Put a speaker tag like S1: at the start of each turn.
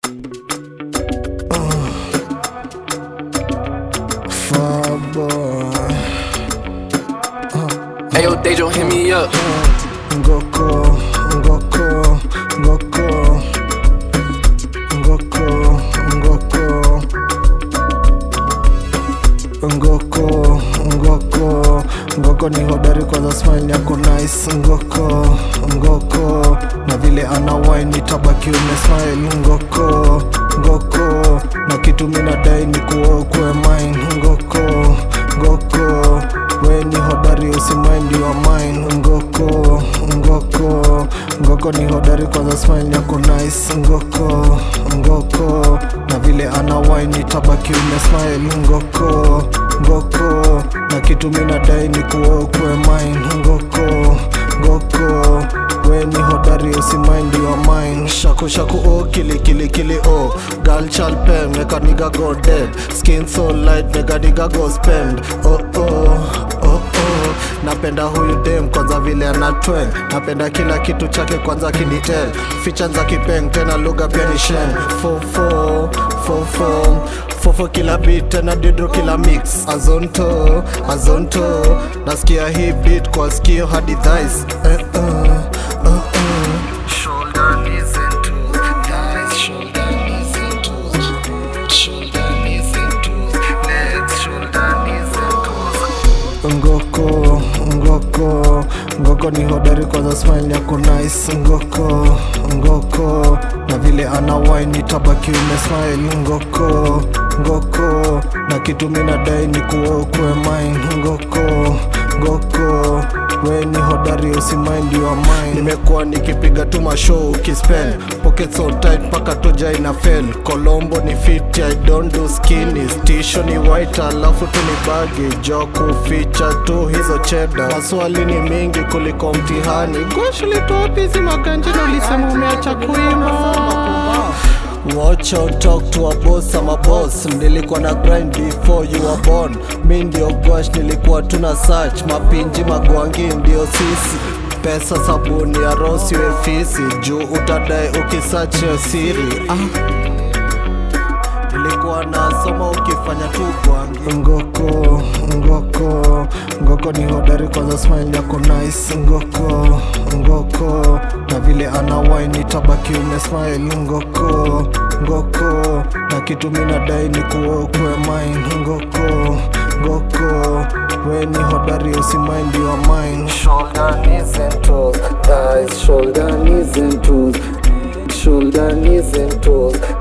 S1: Farboy
S2: Hey yo, Dejo, hit me up.
S1: Ngoko, ngoko, ngoko Ngoko, ngoko Ngoko, ngoko Ngoko ni hodari kwanza smile yako nice Ngoko, ngoko Na vile ana wine nitabaki umesmile Ngoko, ngoko Na kitu mina dai ni kuwa ukwe mine Ngoko, ngoko We ni hodari usimaindi wa mine Ngoko, ngoko Ngoko ni hodari kwanza smile yako nice Ngoko, ngoko Na vile ana wine nitabaki umesmile Ngoko, ngoko Na kitu mina dai ni kuwa ukwe mine Ngoko, ngoko We ni hodari usimaindi wa mine Shaku shaku oh kili kili kili oh Girl child pen make a nigga go dead Skin so light make a nigga go spend Oh oh oh oh Napenda huyu dem kwanza vile ana tweng Napenda kila kitu chake kwanza kinitel Feature za kipeng tena lugha pia ni shen Fofo fofo Fofo kila beat tena didro kila mix Azonto azonto Nasikia hii beat kwa skio hadi thighs eh, uh, uh, uh. Shoulder knees and toes Thighs shoulder knees and toes Shoulder knees and toes Legs shoulder knees and toes Ngoko, ngoko, ngoko ni hodari kwanza smile yako nice Ngoko, ngoko, na vile ana wine nitabaki umesmile Ngoko, ngoko, na kitu mina dai ni kuwa ukwe mine Ngoko, ngoko, we ni hodari usimaindi wa mine Nimekuwa nikipiga tu mashow ukispend Pocket so tight paka toja ina fail Colombo ni fit, I don't do skinny Stisho ni white alafu tu ni bagi Jo kuficha tu hizo cheda Maswali ni mingi kuliko mtihani Gosh ulitoa bizi maganjino ulisema umeacha kuimba Watch out, talk to a boss, I'm a boss Nilikuwa na grind before you were born Mi ndio gwash, nilikuwa tuna search Mapinji magwangi ndio sisi Pesa sabuni ya rosi we fisi Juu utadai ukisearch yo siri ah. Nilikuwa nasoma ukifanya tu gwangi Ngoko, ngoko, ngoko ni hodari kwanza smile yako nice Ngoko, ngoko, na vile ana wine itabaki umesmile Ngoko, ngoko, na kitu mina dai ni kuwa ukwe mine Ngoko, ngoko, we ni hodari usimaindi wa mine
S2: Shoulder, knees and toes. Thighs, shoulder, knees and toes. Shoulder, knees and toes.